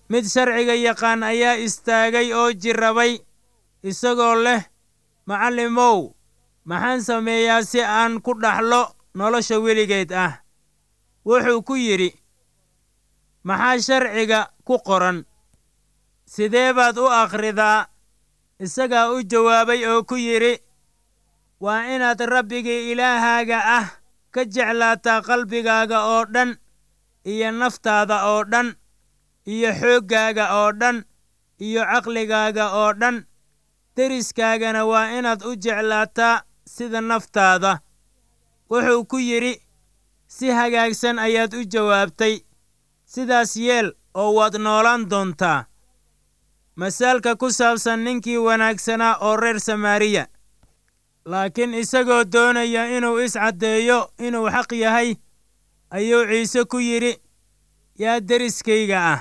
mid sharciga yaqaan ayaa istaagay oo jirrabay isagoo leh macallimow maxaan sameeyaa si aan ku dhaxlo nolosha weligeed ah wuxuu ku yidhi maxaa sharciga ku qoran sidee baad u akhridaa isagaa u jawaabay oo ku yidhi waa inaad rabbigii ilaahaaga ah ka jeclaataa qalbigaaga oo dhan iyo naftaada oo dhan iyo xooggaaga oo dhan iyo caqligaaga oo dhan deriskaagana waa inaad u jeclaataa sida naftaada wuxuu ku yidhi si hagaagsan ayaad u jawaabtay sidaas yeel oo waad noolaan doontaa masaalka ku saabsan ninkii wanaagsanaa oo reer samaariya laakiin isagoo doonaya inuu iscaddeeyo inuu xaq yahay ayuu ciise ku yidhi yaa deriskayga ah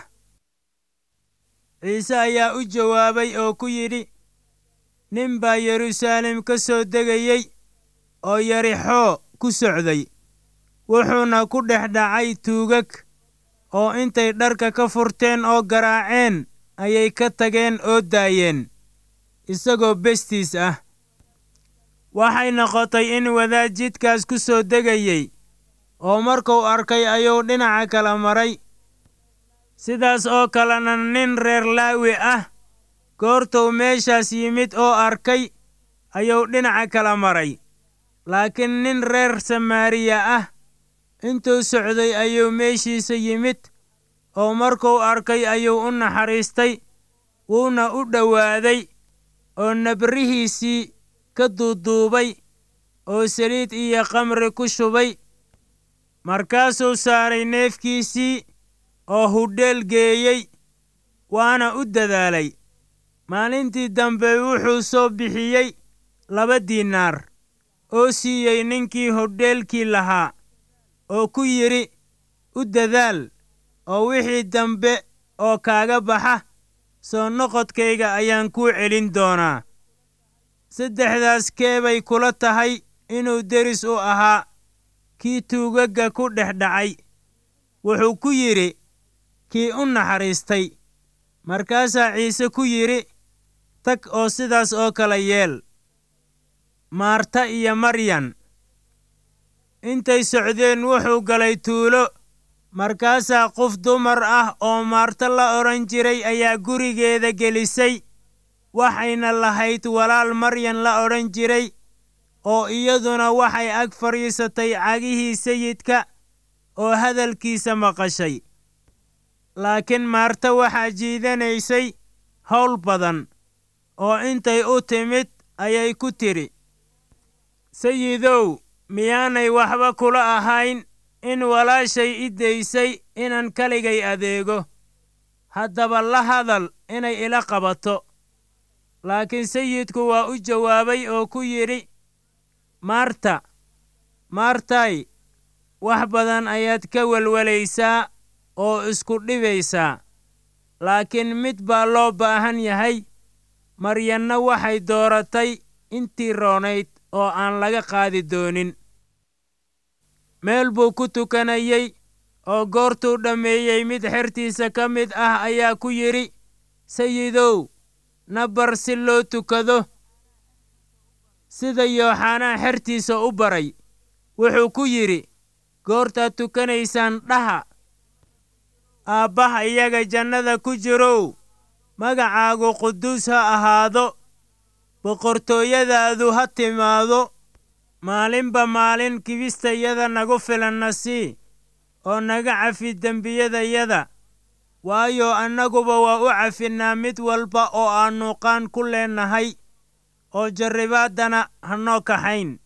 ciise ayaa u jawaabay oo ku yidhi nin baa yeruusaalem ka soo degayey oo yarixoo ku socday wuxuuna ku dhex dhacay tuugag oo intay dharka ka furteen oo garaaceen ayay ka tageen oo daayeen isagoo bestiis ah waxay noqotay in wadaad jidkaas ku soo degayey oo markuu arkay ayuu dhinaca kala maray sidaas oo kalena nin reer laawi ah goortuu meeshaas yimid oo arkay ayuu dhinaca kala maray laakiin nin reer samaariya ah intuu socday ayuu meeshiisa yimid oo markuu arkay ayuu u naxariistay wuuna u dhowaaday oo nabrihiisii ka duuduubay oo saliid iyo khamri ku shubay markaasuu saaray neefkiisii oo hudheel geeyey waana u dadaalay maalintii dambe wuxuu soo bixiyey laba diinaar oo siiyey ninkii hodheelkii lahaa oo ku yidhi u dadaal oo wixii dambe oo kaaga baxa soo noqodkayga ayaan kuu celin doonaa saddexdaas keebay kula tahay inuu deris u ahaa kii tuugagga ku dhex dhacay wuxuu ku yidhi kii u naxariistay markaasaa ciise ku yidhi tag oo sidaas oo kale yeel maarta iyo maryan intay socdeen wuxuu galay tuulo markaasaa qof dumar ah oo maarta la odhan jiray ayaa gurigeeda gelisay waxayna lahayd walaal maryan la odhan jiray oo iyaduna waxay ag fadhiisatay cagihii sayidka oo hadalkiisa maqashay laakiin maarta waxaa jiidanaysay howl badan oo intay u timid ayay ku tidhi sayidow miyaanay waxba kula ahayn in walaashay i daysay inaan kaligay adeego haddaba la hadal inay ila qabato laakiin sayidku waa u jawaabay oo ku yidhi maarta maartay wax badan ayaad ka welwelaysaa oo isku dhibaysaa laakiin mid baa loo baahan yahay maryanna waxay dooratay intii roonayd oo aan laga qaadi doonin meel buu ku tukanayey oo goortuu dhammeeyey mid xertiisa ka mid ah ayaa ku yidhi sayidow na bar si loo tukado sida yooxanaa xertiisa u baray wuxuu ku yidhi goortaad tukanaysaan dhaha aabbaha iyaga jannada ku jirow magacaagu quduus ha ahaado boqortooyadaadu ha timaado maalinba maalin kibistayada nagu filanna sii oo naga cafi dembiyadayada waayo annaguba waa u cafinnaa mid walba oo aannu qaan ku leennahay oo jarribaaddana ha noo kaxayn